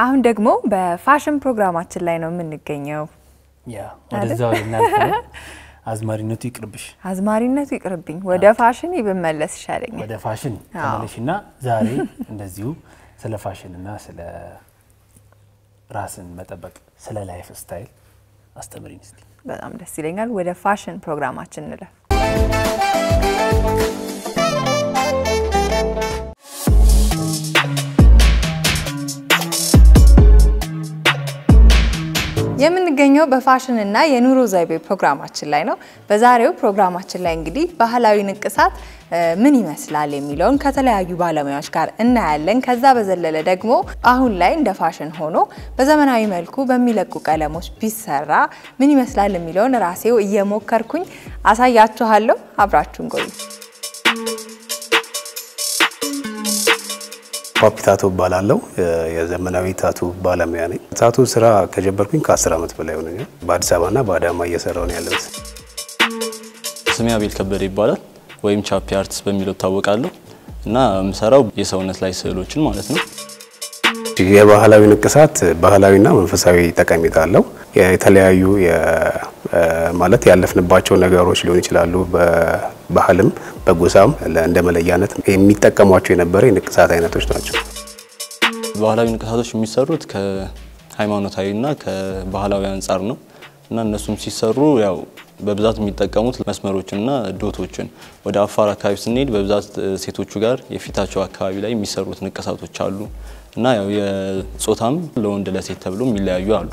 አሁን ደግሞ በፋሽን ፕሮግራማችን ላይ ነው የምንገኘው። ያ ወደዛው ልናልፍ ነው። አዝማሪነቱ ይቅርብሽ፣ አዝማሪነቱ ይቅርብኝ፣ ወደ ፋሽን ብመለስ ይሻለኛል። ወደ ፋሽን ተመለሽና ዛሬ እንደዚሁ ስለ ፋሽንና ስለ ራስን መጠበቅ ስለ ላይፍ ስታይል አስተምሪን እስቲ። በጣም ደስ ይለኛል። ወደ ፋሽን ፕሮግራማችን እንለፍ። የምንገኘው በፋሽንና የኑሮ ዘይቤ ፕሮግራማችን ላይ ነው። በዛሬው ፕሮግራማችን ላይ እንግዲህ ባህላዊ ንቅሳት ምን ይመስላል የሚለውን ከተለያዩ ባለሙያዎች ጋር እናያለን። ከዛ በዘለለ ደግሞ አሁን ላይ እንደ ፋሽን ሆኖ በዘመናዊ መልኩ በሚለቁ ቀለሞች ቢሰራ ምን ይመስላል የሚለውን ራሴው እየሞከርኩኝ አሳያችኋለሁ። አብራችሁን ቆዩ። ፓፒ ታቱ እባላለሁ። የዘመናዊ ታቱ ባለሙያ ነኝ። ታቱ ስራ ከጀመርኩኝ ከ10 ዓመት በላይ ሆነኛል። በአዲስ አበባና በአዳማ እየሰራው ነው ያለሁት። ስሜ አቤል ከበደ ይባላል ወይም ቻፒ አርቲስት በሚለው እታወቃለሁ እና የምሰራው የሰውነት ላይ ስዕሎችን ማለት ነው። የባህላዊ ንቅሳት ባህላዊና መንፈሳዊ ጠቀሜታ አለው። የተለያዩ ማለት ያለፍንባቸው ነገሮች ሊሆን ይችላሉ። በባህልም በጎሳም እንደ መለያነት የሚጠቀሟቸው የነበረ የንቅሳት አይነቶች ናቸው። ባህላዊ ንቅሳቶች የሚሰሩት ከሃይማኖታዊና ከባህላዊ አንጻር ነው እና እነሱም ሲሰሩ ያው በብዛት የሚጠቀሙት መስመሮችንና ዶቶችን ወደ አፋር አካባቢ ስንሄድ በብዛት ሴቶቹ ጋር የፊታቸው አካባቢ ላይ የሚሰሩት ንቅሳቶች አሉ እና ያው የጾታም ለወንድ ለሴት ተብሎ የሚለያዩ አሉ።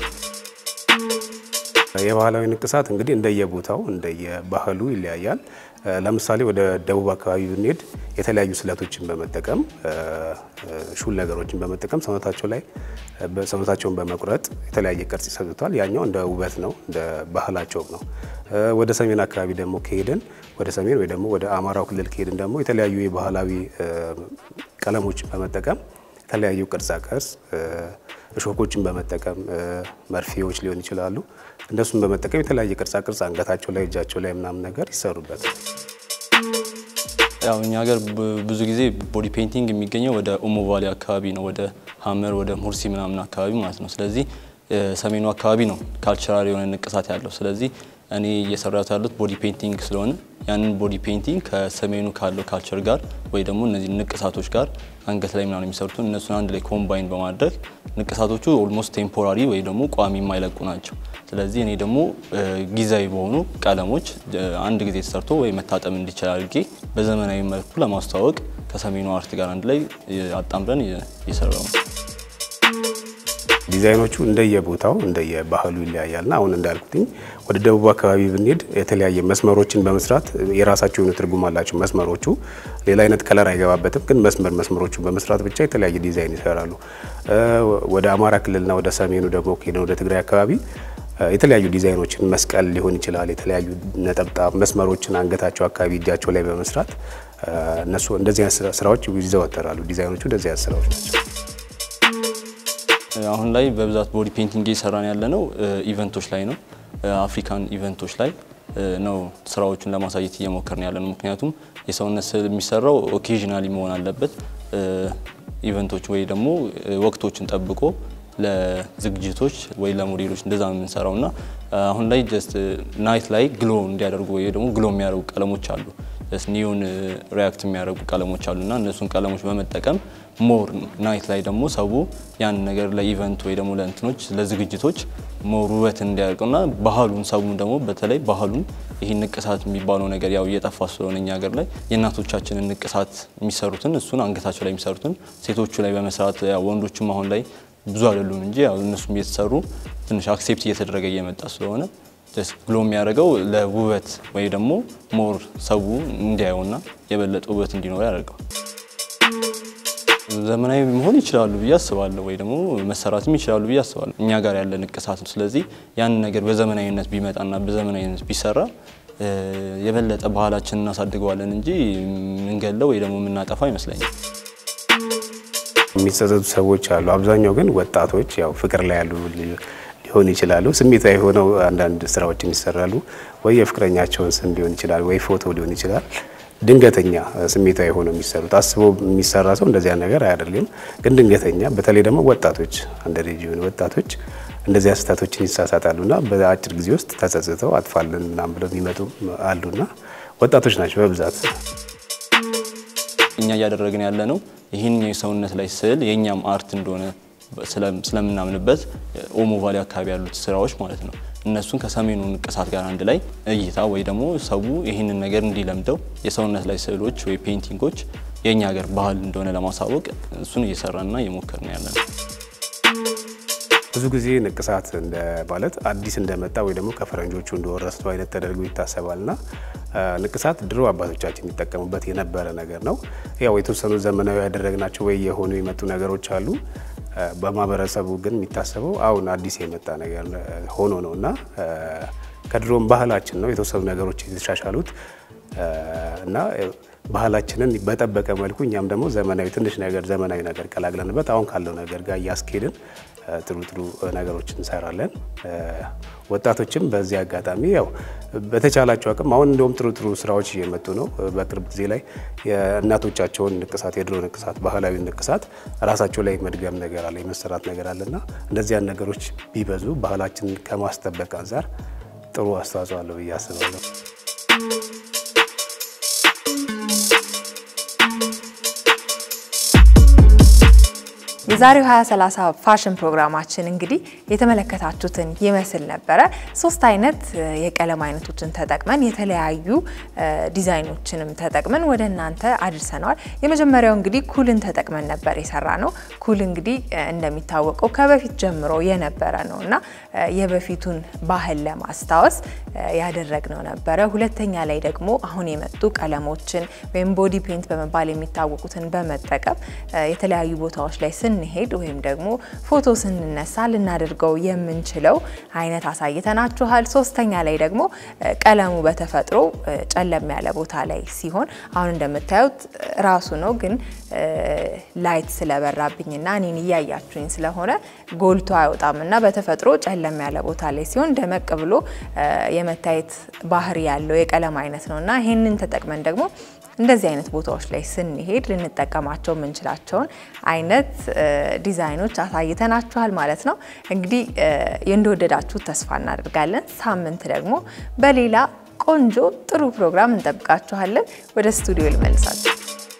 የባህላዊ ንቅሳት እንግዲህ እንደየቦታው እንደየባህሉ ይለያያል። ለምሳሌ ወደ ደቡብ አካባቢ ብንሄድ የተለያዩ ስለቶችን በመጠቀም ሹል ነገሮችን በመጠቀም ሰውነታቸው ላይ ሰውነታቸውን በመቁረጥ የተለያየ ቅርጽ ይሰጡታል። ያኛው እንደ ውበት ነው፣ እንደ ባህላቸው ነው። ወደ ሰሜን አካባቢ ደግሞ ከሄድን ወደ ሰሜን ወይ ደግሞ ወደ አማራው ክልል ከሄድን ደግሞ የተለያዩ የባህላዊ ቀለሞችን በመጠቀም የተለያዩ ቅርጻ ቅርጽ እሾኮችን በመጠቀም መርፌዎች ሊሆን ይችላሉ። እነሱን በመጠቀም የተለያየ ቅርጻ ቅርጽ አንገታቸው ላይ እጃቸው ላይ ምናምን ነገር ይሰሩበታል። ያው እኛ ሀገር ብዙ ጊዜ ቦዲ ፔይንቲንግ የሚገኘው ወደ ኦሞ ቫሊ አካባቢ ነው፣ ወደ ሀመር ወደ ሙርሲ ምናምን አካባቢ ማለት ነው። ስለዚህ ሰሜኑ አካባቢ ነው ካልቸራል የሆነ ንቅሳት ያለው። ስለዚህ እኔ እየሰራሁት ያሉት ቦዲ ፔይንቲንግ ስለሆነ ያንን ቦዲ ፔይንቲንግ ከሰሜኑ ካለው ካልቸር ጋር ወይ ደግሞ እነዚህ ንቅሳቶች ጋር አንገት ላይ ምናምን የሚሰሩትን እነሱን አንድ ላይ ኮምባይን በማድረግ ንቅሳቶቹ ኦልሞስት ቴምፖራሪ ወይ ደግሞ ቋሚ የማይለቁ ናቸው። ስለዚህ እኔ ደግሞ ጊዜያዊ በሆኑ ቀለሞች አንድ ጊዜ ተሰርቶ ወይ መታጠም እንዲችል አድርጌ በዘመናዊ መልኩ ለማስተዋወቅ ከሰሜኑ አርት ጋር አንድ ላይ አጣምረን እየሰራው ነው። ዲዛይኖቹ እንደየቦታው እንደየባህሉ ይለያያልና አሁን እንዳልኩትኝ ወደ ደቡብ አካባቢ ብንሄድ የተለያየ መስመሮችን በመስራት የራሳቸው የሆነ ትርጉም አላቸው። መስመሮቹ ሌላ አይነት ከለር አይገባበትም፣ ግን መስመር መስመሮቹን በመስራት ብቻ የተለያየ ዲዛይን ይሰራሉ። ወደ አማራ ክልልና ወደ ሰሜኑ ደግሞ ከሄድን ወደ ትግራይ አካባቢ የተለያዩ ዲዛይኖችን መስቀል ሊሆን ይችላል። የተለያዩ ነጠብጣብ መስመሮችን አንገታቸው አካባቢ እጃቸው ላይ በመስራት እነሱ እንደዚህ አይነት ስራዎች ይዘወተራሉ። ዲዛይኖቹ እንደዚህ አይነት ስራዎች ናቸው። አሁን ላይ በብዛት ቦዲ ፔይንቲንግ እየሰራን ያለ ነው ኢቨንቶች ላይ ነው። አፍሪካን ኢቨንቶች ላይ ነው ስራዎቹን ለማሳየት እየሞከርን ያለ ነው። ምክንያቱም የሰውነት ስዕል የሚሰራው ኦኬዥናሊ መሆን አለበት። ኢቨንቶች ወይ ደግሞ ወቅቶችን ጠብቆ ለዝግጅቶች ወይ ለሞዴሎች እንደዛ ነው የምንሰራው እና አሁን ላይ ጀስት ናይት ላይ ግሎ እንዲያደርጉ ወይ ደግሞ ግሎ የሚያደርጉ ቀለሞች አሉ ኒዮን ሪያክት የሚያደርጉ ቀለሞች አሉ እና እነሱን ቀለሞች በመጠቀም ሞር ናይት ላይ ደግሞ ሰው ያን ነገር ለኢቨንት ወይ ደግሞ ለእንትኖች ለዝግጅቶች ሞር ውበት እንዲያደርገውና ባህሉን ሰው ደግሞ በተለይ ባህሉን ይህ ንቅሳት የሚባለው ነገር ያው እየጠፋ ስለሆነ እኛ ሀገር ላይ የእናቶቻችንን ንቅሳት የሚሰሩትን እሱን አንገታቸው ላይ የሚሰሩትን ሴቶቹ ላይ በመስራት ያው ወንዶችም አሁን ላይ ብዙ አይደሉም እንጂ ያው እነሱም እየተሰሩ ትንሽ አክሴፕት እየተደረገ እየመጣ ስለሆነ ግሎ የሚያደርገው ለውበት ወይ ደግሞ ሞር ሰው እንዲያየውና የበለጠ ውበት እንዲኖር ያደርገዋል። ዘመናዊ መሆን ይችላሉ ብዬ አስባለሁ፣ ወይ ደግሞ መሰራትም ይችላሉ ብዬ አስባለሁ። እኛ ጋር ያለ ንቅሳት ነው። ስለዚህ ያን ነገር በዘመናዊነት ቢመጣና በዘመናዊነት ቢሰራ የበለጠ ባህላችን እናሳድገዋለን እንጂ የምንገለው ወይ ደግሞ የምናጠፋ አይመስለኝም። የሚጸጸቱ ሰዎች አሉ። አብዛኛው ግን ወጣቶች ያው ፍቅር ላይ ያሉ ሊሆን ይችላሉ። ስሜታዊ ሆነው አንዳንድ ስራዎችን ይሰራሉ። ወይ የፍቅረኛቸውን ስም ሊሆን ይችላል፣ ወይ ፎቶ ሊሆን ይችላል። ድንገተኛ ስሜታዊ ሆነው የሚሰሩት አስበው የሚሰራ ሰው እንደዚያ ነገር አያደርግም። ግን ድንገተኛ በተለይ ደግሞ ወጣቶች አንደሬጅ የሆኑ ወጣቶች እንደዚያ ስህተቶችን ይሳሳታሉና በአጭር ጊዜ ውስጥ ተጸጽተው አጥፋልን ምናምን ብለው የሚመጡ አሉና ወጣቶች ናቸው በብዛት። እኛ እያደረግን ያለ ነው ይህን የሰውነት ላይ ስዕል የእኛም አርት እንደሆነ ስለምናምንበት ኦሞ ቫሊ አካባቢ ያሉት ስራዎች ማለት ነው እነሱን ከሰሜኑ ንቅሳት ጋር አንድ ላይ እይታ ወይ ደግሞ ሰው ይህንን ነገር እንዲለምደው የሰውነት ላይ ስዕሎች ወይ ፔይንቲንጎች የእኛ ሀገር ባህል እንደሆነ ለማሳወቅ እሱን እየሰራንና እየሞከርን ያለ ነው። ብዙ ጊዜ ንቅሳት እንደ ማለት አዲስ እንደመጣ ወይ ደግሞ ከፈረንጆቹ እንደወረስነው አይነት ተደርጎ ይታሰባልና ንቅሳት ድሮ አባቶቻችን የሚጠቀሙበት የነበረ ነገር ነው። ያው የተወሰኑ ዘመናዊ ያደረግናቸው ወይ የሆኑ የመጡ ነገሮች አሉ። በማህበረሰቡ ግን የሚታሰበው አሁን አዲስ የመጣ ነገር ሆኖ ነው እና ከድሮም ባህላችን ነው የተወሰኑ ነገሮች የተሻሻሉት እና ባህላችንን በጠበቀ መልኩ እኛም ደግሞ ዘመናዊ ትንሽ ነገር ዘመናዊ ነገር ቀላቅለንበት አሁን ካለው ነገር ጋር እያስኬድን ጥሩ ጥሩ ነገሮች እንሰራለን። ወጣቶችም በዚህ አጋጣሚ ያው በተቻላቸው አቅም አሁን እንደውም ጥሩ ጥሩ ስራዎች እየመጡ ነው። በቅርብ ጊዜ ላይ የእናቶቻቸውን ንቅሳት፣ የድሮ ንቅሳት፣ ባህላዊ ንቅሳት ራሳቸው ላይ መድገም ነገር አለ፣ የመሰራት ነገር አለና እንደዚያን ነገሮች ቢበዙ ባህላችንን ከማስጠበቅ አንጻር ጥሩ አስተዋጽኦ አለው ብዬ አስባለሁ። የዛሬው 2030 ፋሽን ፕሮግራማችን እንግዲህ የተመለከታችሁትን ይመስል ነበረ። ሶስት አይነት የቀለም አይነቶችን ተጠቅመን የተለያዩ ዲዛይኖችንም ተጠቅመን ወደ እናንተ አድርሰነዋል። የመጀመሪያው እንግዲህ ኩልን ተጠቅመን ነበር የሰራ ነው። ኩል እንግዲህ እንደሚታወቀው ከበፊት ጀምሮ የነበረ ነው እና የበፊቱን ባህል ለማስታወስ ያደረግነው ነበረ። ሁለተኛ ላይ ደግሞ አሁን የመጡ ቀለሞችን ወይም ቦዲ ፔንት በመባል የሚታወቁትን በመጠቀም የተለያዩ ቦታዎች ላይ ስንሄድ ወይም ደግሞ ፎቶ ስንነሳ ልናደርገው የምንችለው አይነት አሳይተናችኋል። ሶስተኛ ላይ ደግሞ ቀለሙ በተፈጥሮ ጨለም ያለ ቦታ ላይ ሲሆን አሁን እንደምታዩት ራሱ ነው፣ ግን ላይት ስለበራብኝና እኔን እያያችሁኝ ስለሆነ ጎልቶ አይወጣም እና በተፈጥሮ ጨለም ያለ ቦታ ላይ ሲሆን ደመቅ ብሎ የመታየት ባህሪ ያለው የቀለም አይነት ነው እና ይህንን ተጠቅመን ደግሞ እንደዚህ አይነት ቦታዎች ላይ ስንሄድ ልንጠቀማቸው የምንችላቸውን አይነት ዲዛይኖች አሳይተናችኋል ማለት ነው። እንግዲህ እንደወደዳችሁ ተስፋ እናደርጋለን። ሳምንት ደግሞ በሌላ ቆንጆ ጥሩ ፕሮግራም እንጠብቃችኋለን። ወደ ስቱዲዮ ልመልሳችሁ።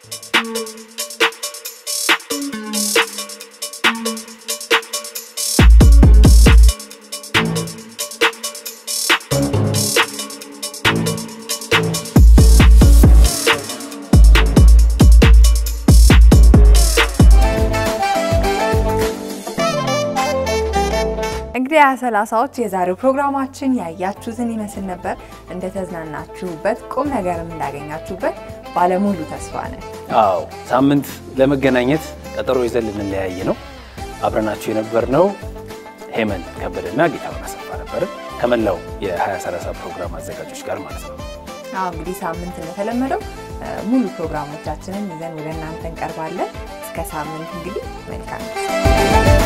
እንግዲህ ሃያ ሰላሳዎች የዛሬው ፕሮግራማችን ያያችሁትን ይመስል ነበር። እንደተዝናናችሁበት ቁም ነገርም እንዳገኛችሁበት ባለሙሉ ተስፋ ነን። አዎ ሳምንት ለመገናኘት ቀጠሮ ይዘን ልንለያይ ነው። አብረናችሁ የነበርነው ሄመን ከበደና ጌታሁን አሰፋ ነበርን ከመላው የ2030 ፕሮግራም አዘጋጆች ጋር ማለት ነው። አዎ እንግዲህ ሳምንት እንደተለመደው ሙሉ ፕሮግራሞቻችንን ይዘን ወደ እናንተ እንቀርባለን። እስከ ሳምንት እንግዲህ መልካም